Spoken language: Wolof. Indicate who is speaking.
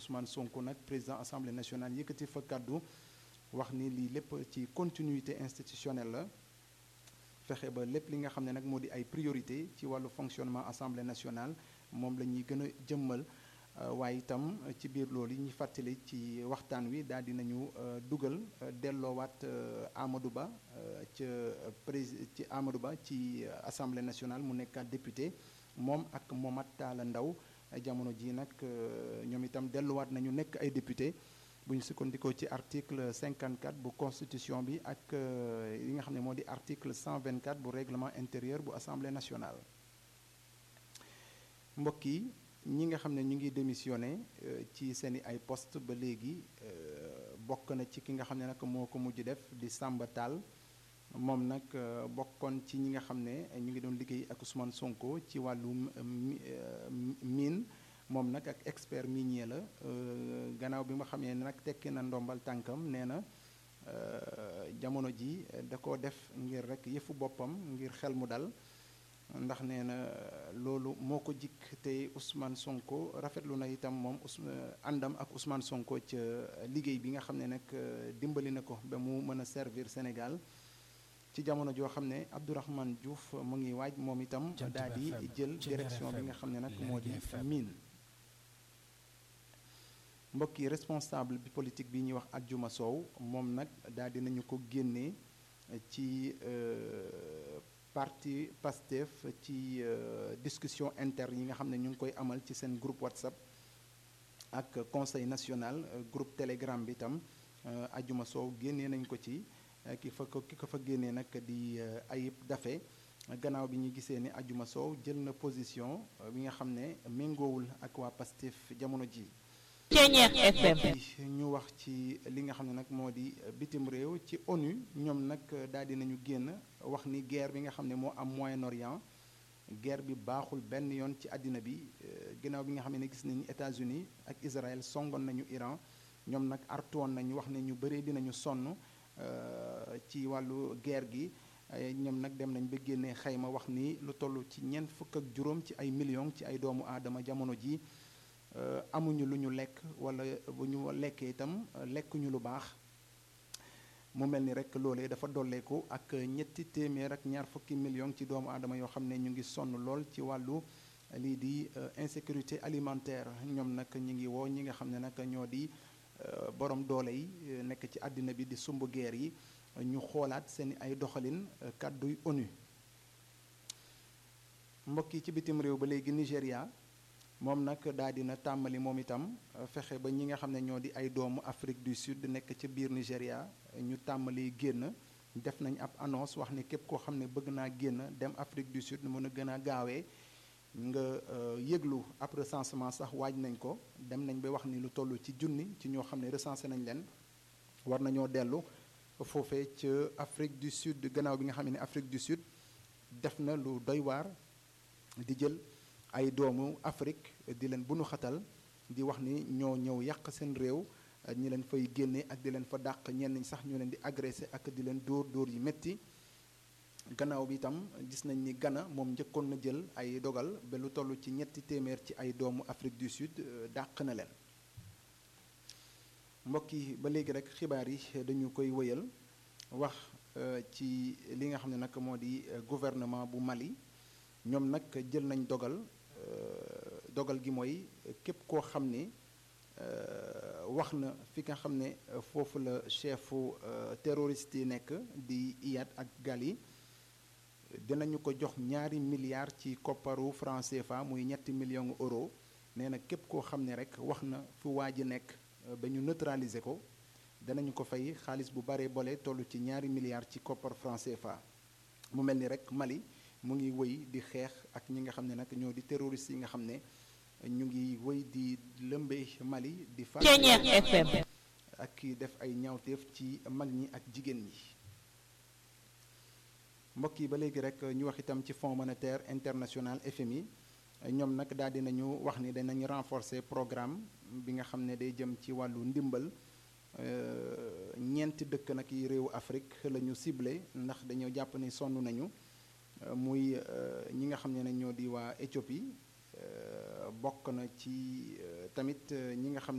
Speaker 1: Ousmane Sonko nag président assemblée nationale yëkkati fa kàddu wax ni lii lépp ci continuité institutionnelle la fexe ba lépp li nga xam ne nag moo di ay priorité ci wàllu fonctionnement assemblée nationale moom la ñuy gën a jëmmal waaye itam ci biir loolu yi ñu fàttali ci waxtaan wi daal di nañu dugal delloowaat Amadou Ba ca prési ci Amadou Ba ci assemblée nationale mu nekkaat député moom ak Momat Talla Ndaw jamono ji nag ñoom itam delluwaat nañu nekk ay député bu ñu sukkandikoo ci article 54 bu constitution bi ak li nga xam ne moo di article 124 bu règlement intérieur bu assemblée nationale mbokk yi ñi nga xam ne ñu ngi démissionné ci seeni ay poste ba léegi bokk na ci ki nga xam ne nag moo ko mujj def di Samba Tall moom nag bokkoon ci ñi nga xam ne ñu ngi doon liggéey ak Ousmane Sonko ci wàllum mine moom nag ak expert minier la gannaaw bi nga xamee ne nag tekki na ndombal tànkam nee na jamono ji da ko def ngir rek yëfu boppam ngir xel mu dal ndax nee na loolu moo ko jikk te Ousmane Sonko rafetlu na itam moom àndam ak Ousmane Sonko ca liggéey bi nga xam ne nag dimbali na ko ba mu mën a servir Sénégal ci jamono joo xam ne Abdourahmane Diouf mu ngi waaj moom itam daal di jël direction bi nga xam ne nag moo di mine mbokk yi responsable bi politique bi ñuy wax Adjuma Sow moom nag daal di nañu ko génnee ci parti Pastef ci discussion interne yi nga xam ne ñu ngi koy amal ci seen groupe WhatsApp ak conseil national groupe Telegram bi itam Adjuma Sow génnee nañ ko ci ki fa ko ki ko fa génnee nag di Ayib Dafe gannaaw bi ñu gisee ne Adjuma Sow jël na position bi nga xam ne méngoowul ak waa Pastef jamono ji
Speaker 2: Ceeñeex FM
Speaker 1: ñu wax ci li nga xam ne nag moo di bitim réew ci ONU ñoom nag daal di nañu génn wax ni guerre bi nga xam ne moo am Moyen-Orient guerre bi baaxul benn yoon ci àddina bi ginnaaw bi nga xam ne gis nañu États-Unis ak Israël songoon nañu Iran ñoom nag artoon nañu wax ne ñu bëree dinañu sonn ci wàllu guerre gi ñoom nag dem nañ ba génnee xayma wax ni lu toll ci ñeent fukk ak juróom ci ay millions ci ay doomu aadama jamono ji amuñu lu ñu lekk wala bu ñu lekkee itam lekkuñu lu baax mu mel ni rek loolee dafa dolleeku ak ñetti téeméer ak ñaar fukki millions ci doomu aadama yoo xam ne ñu ngi sonn lool ci wàllu lii di insécurité alimentaire ñoom nag ñu ngi woo ñi nga xam ne nag ñoo di borom doole yi nekk ci àddina bi di sumb guerre yi ñu xoolaat seen ay doxalin kàdduy ONU mbokk yi ci bitim réew ba léegi Nigéria moom nag daal dina tàmbali moom itam fexe ba ñi nga xam ne ñoo di ay doomu Afrique du Sud nekk ci biir Nigéria ñu tàmbali génn def nañ ab annonce wax ni képp koo xam ne bëgg naa génn dem Afrique du Sud mën a gën a gaawee nga yëglu ab recensement sax waaj nañ ko dem nañ ba wax ni lu toll ci junni ci ñoo xam ne recensé nañ leen war nañoo dellu foofee ca Afrique du Sud gannaaw bi nga xam ne Afrique du Sud def na lu doy waar di jël ay doomu Afrique di leen bunu xatal di wax ni ñoo ñëw yàq seen réew ñi leen fay génne ak di leen fa dàq ñenn ñi sax ñu leen di agressé ak di leen dóor dóor yi métti gannaaw bi itam gis nañ ni Ghana moom njëkkoon na jël ay dogal ba lu toll ci ñetti téeméer ci ay doomu Afrique du Sud dàq na leen mbokk yi ba léegi rek xibaar yi dañu koy wëyal wax ci li nga xam ne nag moo di gouvernement bu Mali ñoom nag jël nañ dogal dogal gi mooy képp koo xam ne wax na fi nga xam ne foofu la chefu terroriste yi nekk di Iyad ak Gali dinañu ko jox ñaari milliards ci kopparu franc CFA muy ñetti millions euro nee na képp koo xam ne rek wax na fu waa ji nekk ba ñu neutraliser ko danañu ko fay xaalis bu bare bole toll ci ñaari milliards ci koppar franc CFA mu mel ni rek Mali mu ngi wëy di xeex ak ñi nga xam ne nag ñoo di terroristes yi nga xam ne ñu ngi wëy di lëmbee Mali di fa
Speaker 2: FM
Speaker 1: ak def ay ñaawteef ci mag ñi ak jigéen ñi mbokk yi ba léegi rek ñu wax itam ci Fonds monétaire international FMI ñoom nag daal dinañu wax ni danañ renforcer programme bi nga xam ne day jëm ci wàllu ndimbal ñeenti dëkk nag yi réewu Afrique la ñu ciblé ndax dañoo jàpp ni sonn nañu muy ñi nga xam ne nag ñoo di waa Éthiopie bokk na ci tamit ñi nga xam